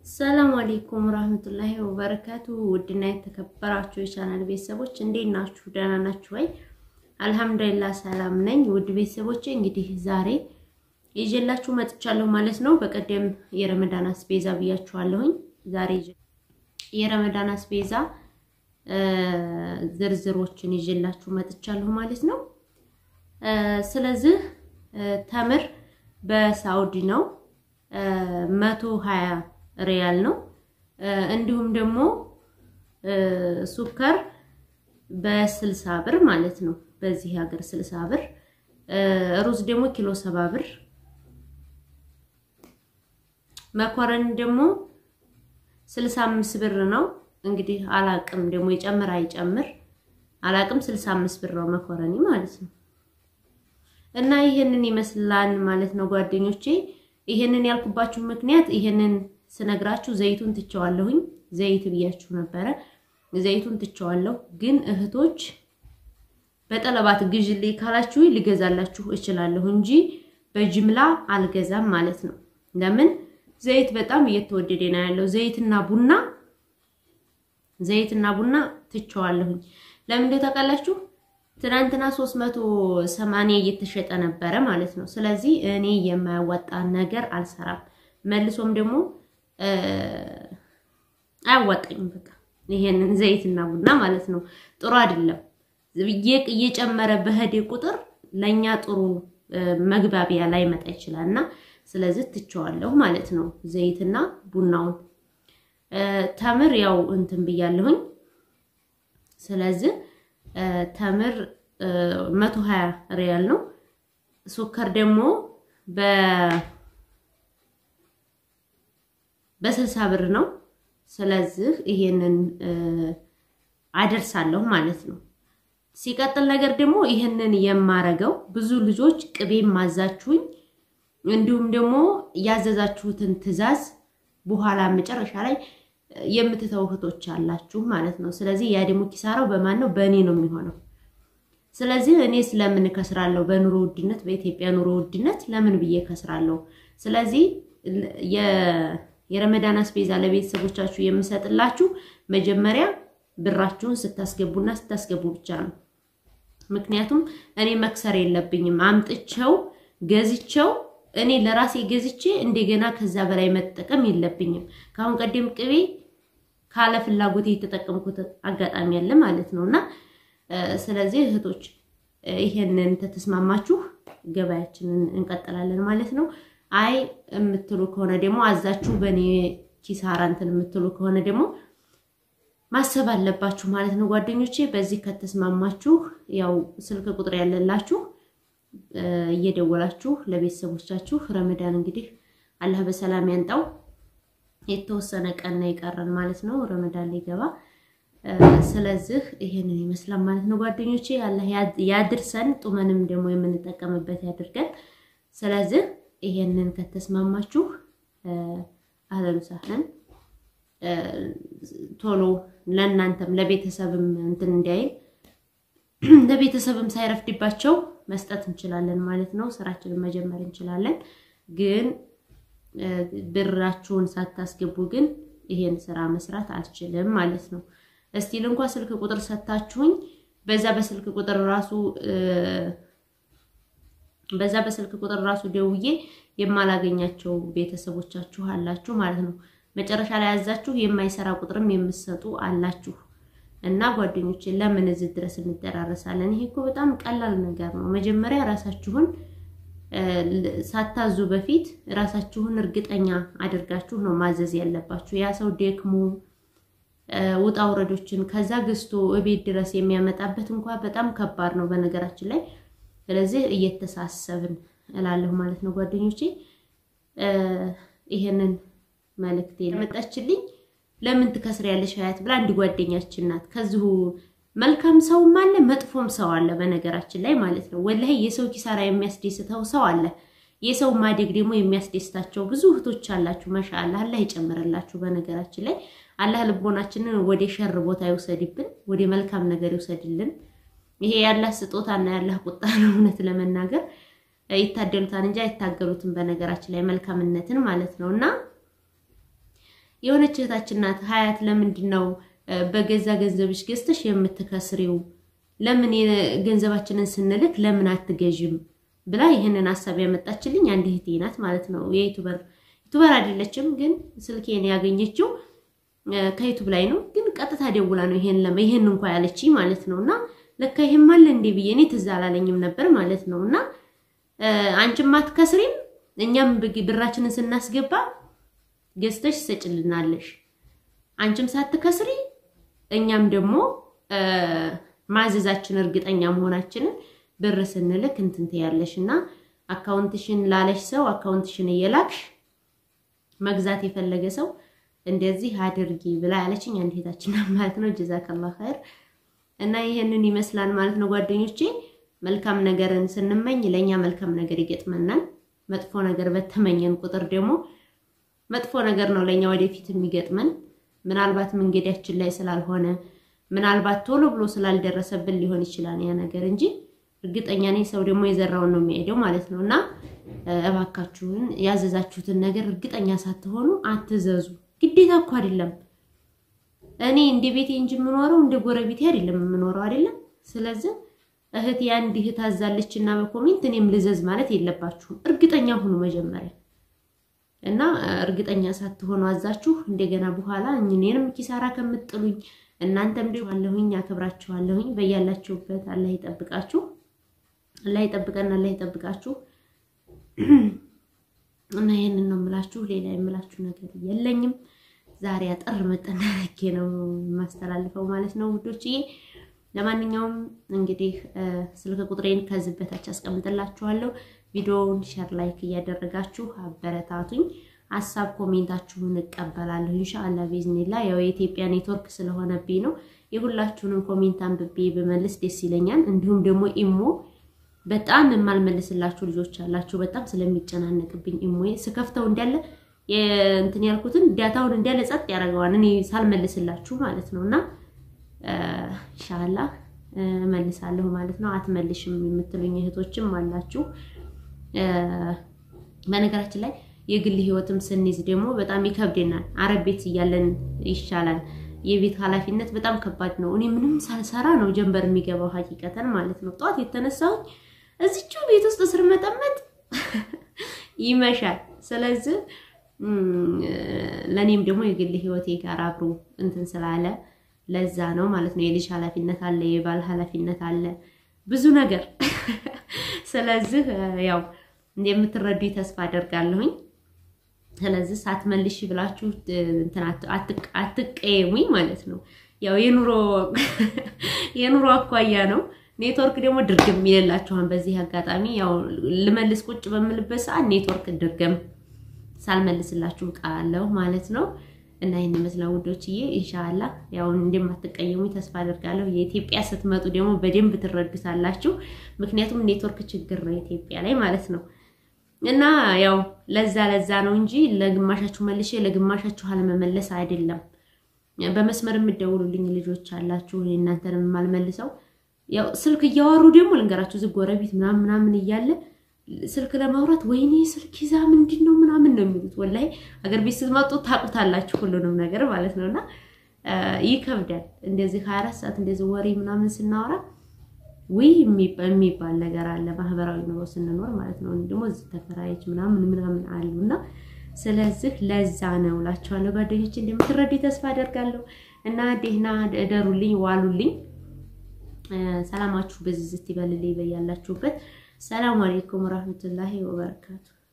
ሰላም አለይኩም ረህመቱላሂ ወበረካቱ። ውድና የተከበራችሁ የቻናል ቤተሰቦች እንዴት ናችሁ? ደህና ናችሁ ወይ? አልሐምዱሊላህ ሰላም ነኝ። ውድ ቤተሰቦቼ እንግዲህ ዛሬ ይዤላችሁ መጥቻለሁ ማለት ነው። በቀደም የረመዳን አስቤዛ ብያችኋለሁኝ። ዛሬ የረመዳን አስቤዛ ዝርዝሮችን ይዤላችሁ መጥቻለሁ ማለት ነው። ስለዚህ ተምር በሳውዲ ነው መቶ ሀያ ሪያል ነው። እንዲሁም ደግሞ ሱከር በስልሳ ብር ማለት ነው። በዚህ ሀገር ስልሳ ብር፣ ሩዝ ደግሞ ኪሎ ሰባ ብር፣ መኮረኒ ደግሞ ስልሳ አምስት ብር ነው። እንግዲህ አላቅም ደግሞ ይጨምር አይጨምር አላቅም። ስልሳ አምስት ብር ነው መኮረኒ ማለት ነው። እና ይህንን ይመስላል ማለት ነው ጓደኞቼ። ይህንን ያልኩባችሁ ምክንያት ይህንን ስነግራችሁ ዘይቱን ትቸዋለሁኝ። ዘይት ብያችሁ ነበረ። ዘይቱን ትቸዋለሁ። ግን እህቶች በጠለባት ግዥልኝ ካላችሁ ልገዛላችሁ እችላለሁ እንጂ በጅምላ አልገዛም ማለት ነው። ለምን ዘይት በጣም እየተወደደ ነው ያለው። ዘይትና ቡና ዘይትና ቡና ትቸዋለሁኝ። ለምን እንደው ታውቃላችሁ? ትናንትና 380 እየተሸጠ ነበረ ማለት ነው። ስለዚህ እኔ የማያዋጣ ነገር አልሰራም። መልሶም ደግሞ አያዋጣኝም። በቃ ይሄንን ዘይትና ቡና ማለት ነው ጥሩ አይደለም። እየጨመረ በሄደ ቁጥር ለኛ ጥሩ መግባቢያ ላይ መጣ ይችላል እና ስለዚህ ትቸዋለሁ ማለት ነው ዘይትና ቡናውን። ተምር ያው እንትን ብያለሁኝ። ስለዚህ ተምር 120 ሪያል ነው። ሱከር ደግሞ በ በስልሳ ብር ነው። ስለዚህ ይሄንን አደርሳለሁ ማለት ነው። ሲቀጥል ነገር ደግሞ ይሄንን የማረገው ብዙ ልጆች ቅቤ ማዛችሁኝ እንዲሁም ደግሞ ያዘዛችሁትን ትዕዛዝ በኋላ መጨረሻ ላይ የምትተው እህቶች አላችሁ ማለት ነው። ስለዚህ ያ ደግሞ ኪሳራው በማን ነው? በእኔ ነው የሚሆነው። ስለዚህ እኔ ስለምን ከስራለሁ? በኑሮ ውድነት፣ በኢትዮጵያ ኑሮ ውድነት ለምን ብዬ ከስራለሁ? ስለዚህ የረመዳን አስቤዛ ለቤተሰቦቻችሁ የምሰጥላችሁ መጀመሪያ ብራችሁን ስታስገቡና ስታስገቡ ብቻ ነው። ምክንያቱም እኔ መክሰር የለብኝም። አምጥቸው ገዝቸው እኔ ለራሴ ገዝቼ እንደገና ከዛ በላይ መጠቀም የለብኝም። ከአሁን ቀደም ቅቤ ካለ ፍላጎት የተጠቀምኩት አጋጣሚ አለ ማለት ነው። እና ስለዚህ እህቶች ይሄንን ተተስማማችሁ ገበያችንን እንቀጥላለን ማለት ነው። አይ የምትሉ ከሆነ ደግሞ አዛችሁ በእኔ ኪሳራ እንትን የምትሉ ከሆነ ደግሞ ማሰብ አለባችሁ ማለት ነው ጓደኞቼ። በዚህ ከተስማማችሁ ያው ስልክ ቁጥር ያለላችሁ እየደወላችሁ ለቤተሰቦቻችሁ ረመዳን እንግዲህ አላህ በሰላም ያንጣው። የተወሰነ ቀን ነው የቀረን ማለት ነው ረመዳን ሊገባ። ስለዚህ ይሄንን ይመስላል ማለት ነው ጓደኞቼ። አላህ ያድርሰን፣ ጡመንም ደግሞ የምንጠቀምበት ያድርገን። ስለዚህ ይሄንን ከተስማማችሁ አህለን ሳህለን ቶሎ ለእናንተም ለቤተሰብም እንትን እንዲያይል ለቤተሰብም ሳይረፍድባቸው መስጠት እንችላለን ማለት ነው። ስራችንን መጀመር እንችላለን። ግን ብራችሁን ሳታስገቡ ግን ይሄን ስራ መስራት አልችልም ማለት ነው። እስቲል እንኳ ስልክ ቁጥር ሰታችሁኝ በዛ በስልክ ቁጥር ራሱ በዛ በስልክ ቁጥር ራሱ ደውዬ የማላገኛቸው ቤተሰቦቻችሁ አላችሁ ማለት ነው። መጨረሻ ላይ ያዛችሁ የማይሰራ ቁጥርም የምትሰጡ አላችሁ። እና ጓደኞቼ ለምን እዚህ ድረስ እንደራረሳለን? ይሄ እኮ በጣም ቀላል ነገር ነው። መጀመሪያ ራሳችሁን ሳታዙ በፊት ራሳችሁን እርግጠኛ አድርጋችሁ ነው ማዘዝ ያለባችሁ። ያ ሰው ደክሞ ውጣ ውረዶችን ከዛ ገዝቶ እቤት ድረስ የሚያመጣበት እንኳ በጣም ከባድ ነው በነገራችን ላይ። ስለዚህ እየተሳሰብን እላለሁ ማለት ነው ጓደኞቼ። ይሄንን መልእክት የመጣችልኝ ለምን ትከስሪያለሽ ሀያት ብላ አንድ ጓደኛችን ናት። ከዚሁ መልካም ሰውም አለ መጥፎም ሰው አለ በነገራችን ላይ ማለት ነው። ወላሂ የሰው ኪሳራ የሚያስደስተው ሰው አለ። የሰው ማደግ ደግሞ የሚያስደስታቸው ብዙ እህቶች አላችሁ። ማሻአላ አላህ ይጨምርላችሁ። በነገራችን ላይ አላህ ልቦናችንን ወደ ሸር ቦታ ይውሰድብን፣ ወደ መልካም ነገር ይውሰድልን። ይሄ ያላህ ስጦታና ያላህ ቁጣ ነው። እውነት ለመናገር ይታደሉታል እንጂ አይታገሉትም። በነገራችን ላይ መልካምነትን ማለት ነው እና የሆነች እህታችን ናት ሀያት ለምንድን ነው በገዛ ገንዘብሽ ገዝተሽ የምትከስሪው? ለምን ገንዘባችንን ስንልክ ለምን አትገዥም ብላ ይህንን ሀሳብ ያመጣችልኝ አንድ እህቴ ናት ማለት ነው። የዩቱበር ዩቱበር አይደለችም፣ ግን ስልኬን ያገኘችው ከዩቱብ ላይ ነው። ግን ቀጥታ ደውላ ነው ይሄን ለማ ይሄን እንኳ ያለችኝ ማለት ነው። እና ለካ ይሄም አለ እንዴ ብዬ እኔ ትዝ አላለኝም ነበር ማለት ነው። እና አንቺም አትከስሪም፣ እኛም ብራችንን ስናስገባ ገዝተሽ ትሰጭልናለሽ። አንቺም ሳትከስሪ እኛም ደግሞ ማዘዛችን እርግጠኛ መሆናችንን ብር ስንልክ እንትን ትያለሽ እና አካውንትሽን ላለሽ ሰው አካውንትሽን እየላክሽ መግዛት የፈለገ ሰው እንደዚህ አድርጊ ብላ ያለችኝ አንድ እህታችን ማለት ነው። ጀዛከላህ ኸይር እና ይሄንን ይመስላል ማለት ነው ጓደኞቼ። መልካም ነገርን ስንመኝ ለኛ መልካም ነገር ይገጥመናል። መጥፎ ነገር በተመኘን ቁጥር ደግሞ መጥፎ ነገር ነው ለኛ ወደፊት የሚገጥመን። ምናልባት መንገዳችን ላይ ስላልሆነ ምናልባት ቶሎ ብሎ ስላልደረሰብን ሊሆን ይችላል ያ ነገር እንጂ እርግጠኛ ነኝ ሰው ደግሞ የዘራውን ነው የሚሄደው ማለት ነው። እና እባካችሁን ያዘዛችሁትን ነገር እርግጠኛ ሳትሆኑ አትዘዙ። ግዴታ እኮ አይደለም። እኔ እንደ ቤቴ እንጂ የምኖረው እንደ ጎረቤቴ አይደለም የምኖረው አይደለም። ስለዚህ እህት የአንድ እህት አዛለች እና በኮሜንት እኔም ልዘዝ ማለት የለባችሁም። እርግጠኛ ሁኑ መጀመሪያ እና እርግጠኛ ሳትሆኑ አዛችሁ እንደገና በኋላ እኔንም ኪሳራ ከምጥሉኝ እናንተም ደግሞ አለሁኝ አከብራችኋለሁኝ። በያላችሁበት አላህ ይጠብቃችሁ፣ አላህ ይጠብቀን፣ አላህ ይጠብቃችሁ። እና ይሄንን ነው የምላችሁ። ሌላ የምላችሁ ነገር የለኝም። ዛሬ አጠር መጠን አድርጌ ነው የማስተላልፈው ማለት ነው ውዶችዬ። ለማንኛውም እንግዲህ ስልክ ቁጥሬን ከዚህ በታች አስቀምጥላችኋለሁ። ቪዲዮውን ሼር፣ ላይክ እያደረጋችሁ አበረታቱኝ። ሀሳብ ኮሜንታችሁን እቀበላለሁ ኢንሻአላህ ቢዝኒላ። ያው የኢትዮጵያ ኔትወርክ ስለሆነብኝ ነው የሁላችሁንም ኮሜንት አንብቤ ብመልስ ደስ ይለኛል። እንዲሁም ደግሞ ኢሞ በጣም የማልመልስላችሁ ልጆች አላችሁ። በጣም ስለሚጨናነቅብኝ ኢሞ ስከፍተው እንዳለ እንትን ያልኩትን ዳታውን እንዳለ ጸጥ ያደርገዋል እኔ ሳልመልስላችሁ ማለት ነው። እና ኢንሻአላህ እመልሳለሁ ማለት ነው። አትመልሽም የምትሉኝ እህቶችም አላችሁ። በነገራችን ላይ የግል ህይወትም ስንይዝ ደግሞ በጣም ይከብደናል። አረብ ቤት እያለን ይሻላል። የቤት ኃላፊነት በጣም ከባድ ነው። እኔ ምንም ሳልሰራ ነው ጀንበር የሚገባው ሀቂቀተን ማለት ነው። ጠዋት የተነሳሁኝ እዚቹ ቤት ውስጥ ስር መጠመጥ ይመሻል። ስለዚህ ለእኔም ደግሞ የግል ህይወቴ ጋር አብሮ እንትን ስላለ ለዛ ነው ማለት ነው። የልጅ ኃላፊነት አለ፣ የባል ኃላፊነት አለ፣ ብዙ ነገር። ስለዚህ ያው እንደምትረዱኝ ተስፋ አደርጋለሁኝ። ስለዚህ ሳትመልሽ ብላችሁ እንትን አትቀየሙኝ ማለት ነው። ያው የኑሮ የኑሮ አኳያ ነው። ኔትወርክ ደግሞ ድርግም ይልላችኋል። በዚህ አጋጣሚ ያው ልመልስ ቁጭ በምልበት ሰዓት ኔትወርክ ድርግም ሳልመልስላችሁ ቃለሁ ማለት ነው። እና ይህን ይመስላል ውዶችዬ። ኢንሻአላ ያው እንደማትቀየሙኝ ተስፋ አደርጋለሁ። የኢትዮጵያ ስትመጡ ደግሞ በደንብ ትረዱታላችሁ። ምክንያቱም ኔትወርክ ችግር ነው ኢትዮጵያ ላይ ማለት ነው። እና ያው ለዛ ለዛ ነው እንጂ ለግማሻችሁ መልሼ ለግማሻችሁ አለመመለስ አይደለም። በመስመር የምደውሉልኝ ልጆች አላችሁ፣ እናንተንም የማልመልሰው ያው ስልክ እያወሩ ደግሞ ልንገራችሁ፣ እዚህ ጎረቤት ምናምን ምናምን እያለ ስልክ ለማውራት ወይኔ ስልክ ይዛ ምንድን ነው ምናምን ነው የሚሉት። ወላሂ አገር ቤት ስትመጡ ታውቁታላችሁ ሁሉንም ነገር ማለት ነው። እና ይከብዳል እንደዚህ ሀያ አራት ሰዓት እንደዚህ ወሬ ምናምን ስናወራ ውይ የሚባል ነገር አለ ማህበራዊ ኑሮ ስንኖር ማለት ነው። ደግሞ እዚህ ተከራዮች ምናምን ምናምን አሉ እና ስለዚህ ለዛ ነው እላቸዋለሁ ጓደኞች፣ እንደምትረዱ ተስፋ አደርጋለሁ። እና ደህና እደሩልኝ፣ ዋሉልኝ። ሰላማችሁ በዝዝት ይበልልኝ በያላችሁበት። ሰላም አለይኩም ወራህመቱላሂ ወበረካቱ።